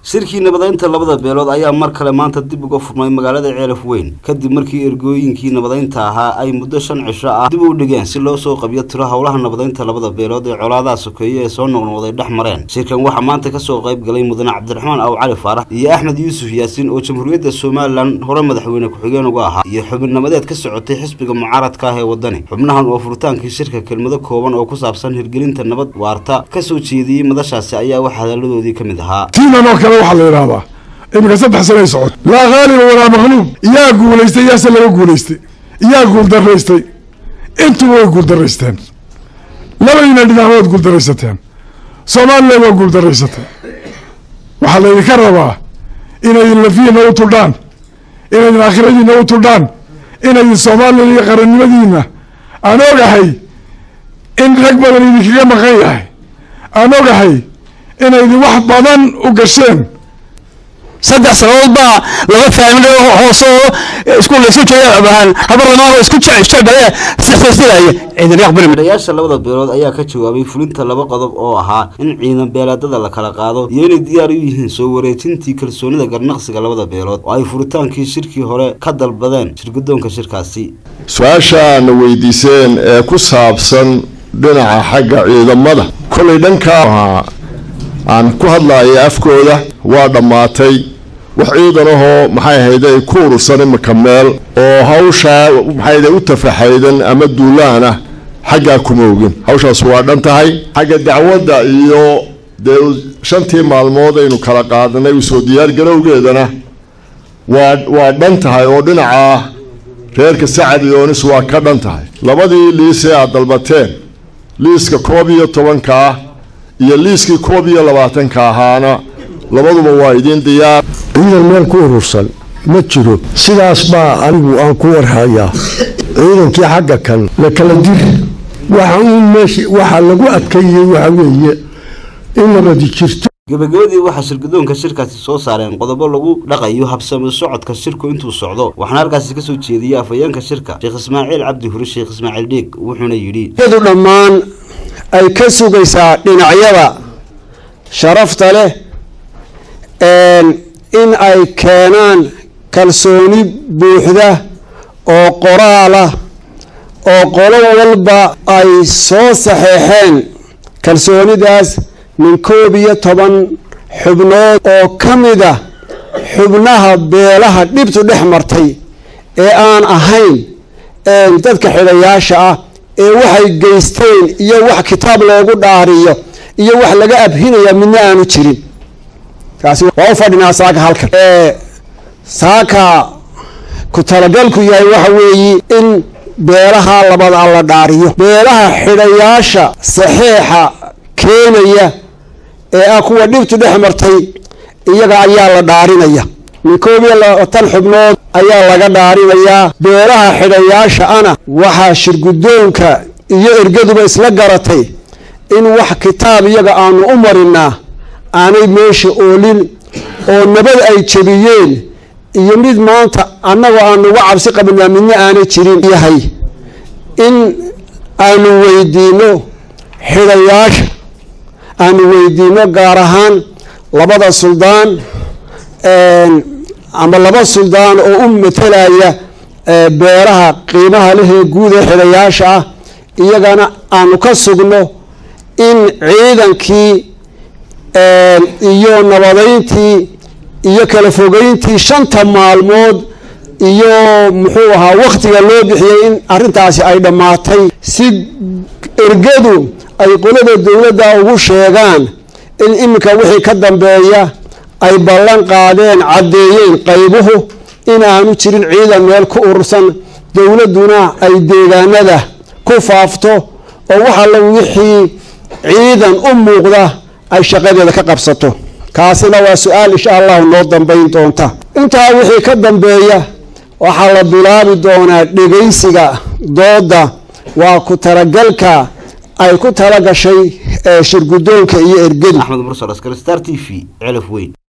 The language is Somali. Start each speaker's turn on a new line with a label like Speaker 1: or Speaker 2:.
Speaker 1: shirkii nabadeynta labada beelood ayaa mar kale maanta dib uga furmay magaalada ceelaf weyn kadib markii ergooyinkii nabadeynta ahaa ay muddo shan cisho ah dib u dhigeen si loo soo qabiyo tiro howlaha nabadeynta labada beelood ee colaadaha sokeeye ee soo noqnoqday dhex mareen shirkan waxaa maanta kasoo qayb galay mudane cabdiraxmaan aw cali faarax iyo axmed yuusuf yaasiin oo jamhuuriyadda somalilan hore madaxweyne ku-xigeen uga ahaa iyo xubin nabadeed ka socotay xisbiga mucaaradka ah ee wadani xubnahan oo furitaankii shirka kelmado kooban oo ku saabsan hirgelinta nabad waarta kasoo jeediyey madashaasi ayaa wax hadalladoodii ka mid ahaa
Speaker 2: tiinan oo kale waxaa la yidhaahdaa iminka saddex sanay socot laa haaliba walaa maqluub iyaa guulaystay iyaase laga guulaystay iyaa guuldaraystay intuba way guuldaraysteen labadiina dhinac waad guuldaraysateen somalilan waa guuldaraysatay waxaa laydinka rabaa inaydin lafihiina u tudhaan inaydin aakhiradiina u tudhaan inaydin somalilan iyo qarannimadiina aan ogahay in rag badan idinkaga maqan yahay aan ogahay inaydin wax badan u gasheen
Speaker 3: saddex sanadood baa laga fahmay hoose oo isku laysu jeedabahan habarlamaan isku jecbale sixsilaya ciidan aqbali
Speaker 1: midhayaasha labada beelood ayaa ka jawaabay fulinta laba qodob oo ahaa in ciidan beeleedada la kala qaado iyo inay diyaar u yihiin soo wareejintii kalsoonida garnaqsiga labada beelood oo ay furitaankii shirkii hore ka dalbadeen shirgudoonka shirkaasi
Speaker 4: su-aashaana weydiiseen ee ku saabsan dhinaca xagga ciidamada kolay dhankaa aan ku hadlaaya afkooda waa dhammaatay wax ciidan ahoo maxay ahayde ay ku urursan imika meel oo hawshaa maxayde u tafaxaydan ama duulaan ah xaggaa kuma ogin hawshaas waa dhan tahay xagga dacwadda iyo dee shantii maalmood aynu kala qaadanay usoo diyaargarowgeedana waa waa dhan tahay oo dhinaca reerka sacad yoonis waa ka dhan tahay labadii liisee aad dalbateen liiska koob iyo tobanka ah iyo liiskii koob iyo labaatanka ahaana labaduba waa idiin diyaar
Speaker 5: ciidan meel ku urursan ma jiro sidaas baa anigu aan ku warhayaa ciidankii xagga kan la kala dir waxa uun meesha waxaa lagu adkeeyey waxa weeye in nabadi jirto
Speaker 1: gabagabadii waxaa shirgudoonka shirkaasi soo saareen qodobo lagu dhaqayo habsami socodka shirku intuu socdo waxaana halkaasi kasoo jeediyey afhayeenka shirka sheekh ismaaciil cabdi hure sheekh ismaaciil dhiig wuxuuna yidhi
Speaker 6: yadu dhammaan ay ka sugaysaa dhinacyada sharafta leh in ay keenaan kalsooni buuxda oo qoraalah oo qolo walba ay soo saxeexeen kalsoonidaas min koob iyo toban xubnood oo ka mid ah xubnaha beelaha dhibtu dhex martay ee aan ahayn dadka xidhayaasha ah ee waxay geysteen iyo wax kitaab loogu dhaariyo iyo wax laga abhinaya midna aanu jirin kaasi waa u fadhinaa saaka halkan saaka ku talagalku yahay waxa weeyi in beelaha labada la dhaariyo beelaha xidhayaasha saxeexa keenaya ee ah kuwa dhibtu dhex martay iyaga ayaa la dhaarinaya min koob iyo labaatan xubnood ayaa laga dhaarinayaa beelaha xidhayaasha ana waxaa shirgudoonka iyo ergaduba isla garatay in wax kitaab iyaga aanu u marinaa aanay meesha oolin oo nabad ay jebiyeen iyo mid maanta annagoo aanu uga cabsi qabinaa midna aanay jirin yahay in aanu weydiino xidhayaasha aanu weydiino gaar ahaan labada suldaan ama laba suldaan oo u matelaya beeraha qiimaha lehee guud ee xidhayaasha ah iyagana aanu ka sugno in ciidankii iyo nabadeyntii iyo kala fogeyntii shanta maalmood iyo muxuu ahaa waktiga loo bixiyey in arrintaasi ay dhammaatay si ergadu ay qolada dowladda ugu sheegaan in iminka wixii ka dambeeya ay ballan qaadeen caddeeyeen qaybuhu in aanu jirin ciidan meel ku urursan dowladduna ay deegaanada ku faafto oo wax alla wixii ciidan u muuqda ay shaqadeeda ka qabsato kaasina waa su-aal insha allahu noo dambayn doonta intaa wixii ka dambeeya waxaa la bilaabi doonaa dhegaysiga dooda waa ku talagalka ay ku tala gashay shirgudoonka iyo ergadu
Speaker 1: axmed mursal askari star t v celaf weyn